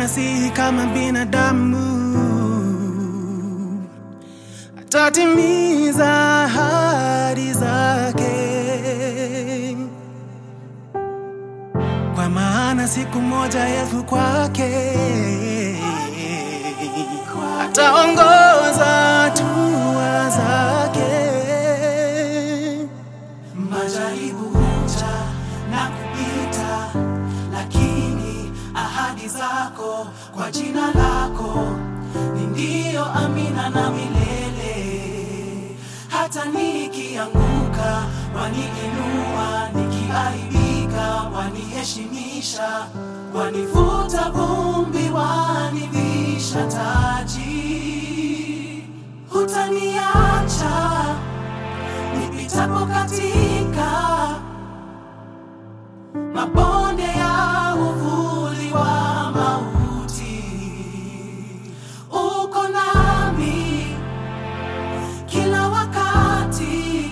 maana si kama binadamu, atatimiza ahadi zake, kwa maana siku moja Yesu kwake ataongoza hatua zake. Majaribu huja na kupita, lakini ahadi zako kwa jina lako ni ndio, amina na milele. Hata nikianguka waniinua, nikiaibika waniheshimisha, wanifuta vumbi, wanivisha taji, hutaniacha nipitapo katika mabonde ya uvuli wa mauti, uko nami kila wakati,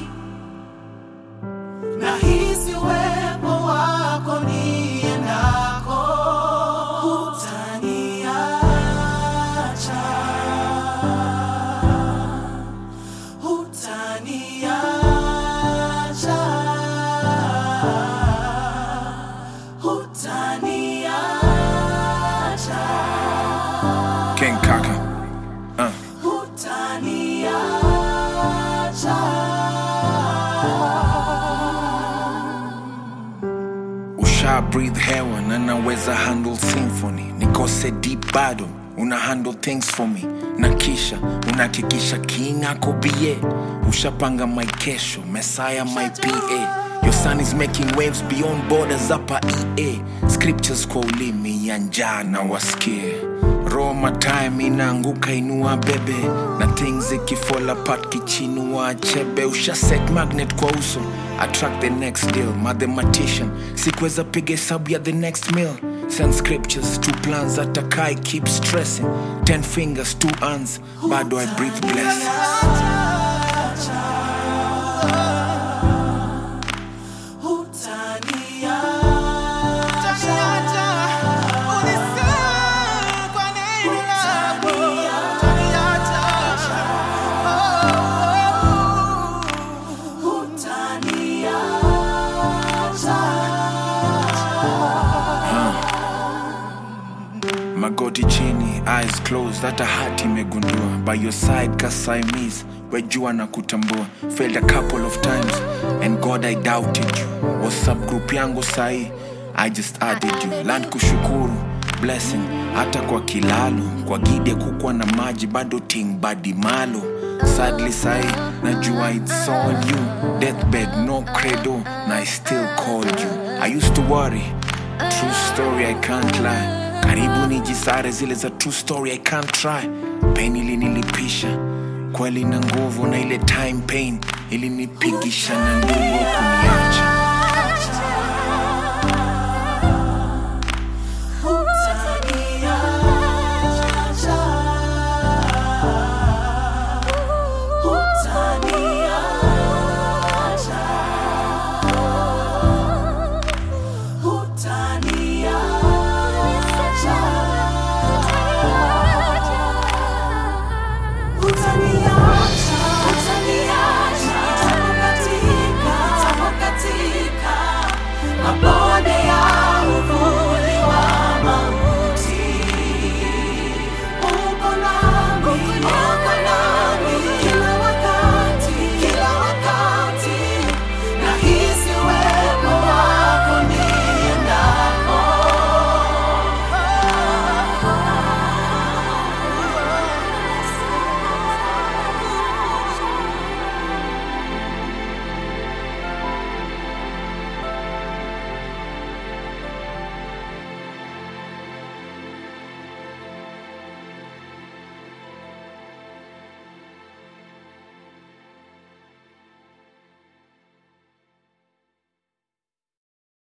nahisi uwepo wako niendako, hutaniacha hutaniacha hutaniacha King Kaka. Uh. hutaniacha Usha breathe hewa na naweza handle symphony nikose deep bado una handle things for me na kisha unahakikisha king ako bie ushapanga my kesho messiah my pa your son is making waves beyond borders hapa ea scriptures kwa ulimi ya njaa na wasikie roma time inaanguka inua bebe na things ikifall apart kichinua chebe usha set magnet kwa uso attract the next deal mathematician sikuweza piga hesabu ya the next meal send scriptures two plans atakai keep stressing ten fingers two hands bado i breathe blessings magoti chini eyes closed hata hati imegundua by your side kasaimis wejua na kutambua failed a couple of times and god i doubted you whatsapp group yangu sahi i just added you land kushukuru blessing hata kwa kilalo kwa gide kukwa na maji bado ting badi malo sadly sahi najua it's all you deathbed no credo na i still called you i used to worry True story, I can't lie. Karibu nijisare zile za true story, I can't try. Pain ilinilipisha kweli na nguvu, na ile time pain ilinipigisha na nguvu kuniacha.